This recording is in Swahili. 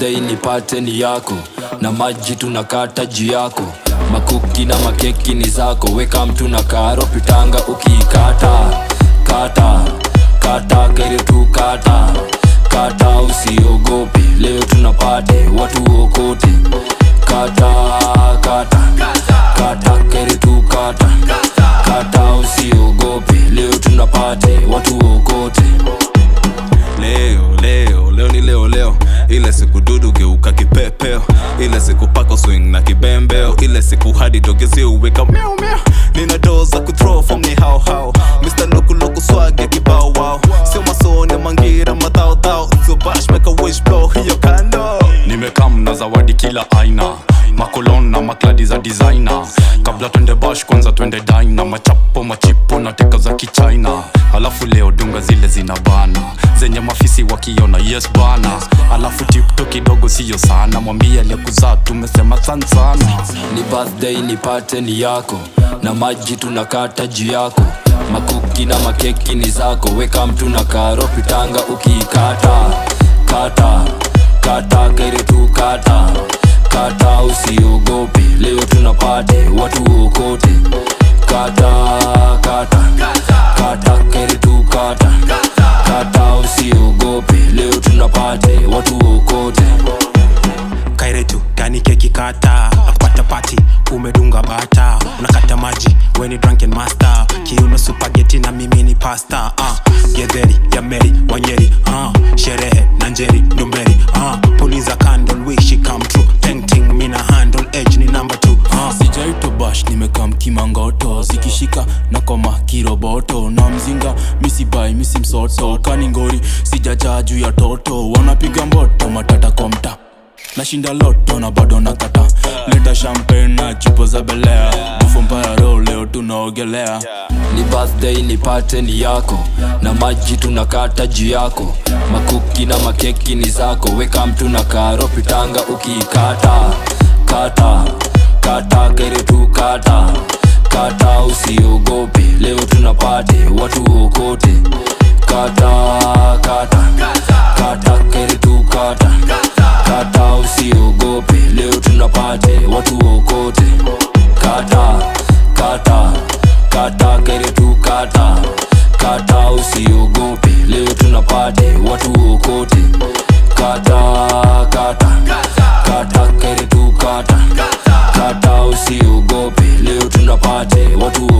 birthday nipate ni yako na maji tunakata juu yako makuki na makeki ni zako weka mtu na karo pitanga ukiikata kata kata kere tu kata kata usiogope leo tunapate watu okote kata kata kata kere tu kata kata usiogope leo tunapate watu okote leo leo leo ni leo leo ile siku dudu geuka kipepeo ile siku pako swing na kibembeo ile siku hadi dogezi uweka miau miau nina doo za kuthrow from ni hao hao Mr. Luku Luku swag ya kibao wao sio masoni mangira madhao dhao sio bash make a wish blow hiyo kando nimekam na zawadi kila aina makolon na makladi za designer kabla twende bash kwanza twende dina machapo machipo na teka za kichina alafu leo dunga zile zina bana zenye mafisi wakiona yes bana alafu tipto kidogo siyo sana mwambie aliyekuzaa tumesema san sana ni birthday nipate ni yako na maji tunakata juu yako makuki na makeki ni zako weka mtu na karo pitanga ukiikata kata kata kere tu kata kata usiogope leo tunapate watu okote kata kata kata kere tu kata kata usiogope leo tunapate watu okote kairetu gani keki kata nakupata pati umedunga bata unakata maji weni drunken master kiuno supageti na mimi ni pasta uh, gedheri ya meri wanyeri uh, sherehe na njeri ndumberi uh, puliza candle wish it come true painting mina handle edge ni number two uh, sijaito bash nimekam kimangoto zikishika na koma kiroboto na mzinga misibai misi msoto kaningori sijajaa juu ya toto wanapiga mboto matata kwa mta nashinda loto na bado nakata leta champagne na chupo za belea bufo mbaya ro leo tunaogelea ni birthday nipate ni yako na maji tunakata juu yako makuki na makeki ni zako weka mtu na karo pitanga ukiikata kata kata kere tu kata kata usiogope leo tunapate watu okote kata kata kata kere tu kata kata usiogope leo tunapate watu okote kata kata kata kere tu kata kata usiogope leo tunapate watu okote kata kata kata kere tu kata kata usiogope leo tunapate watu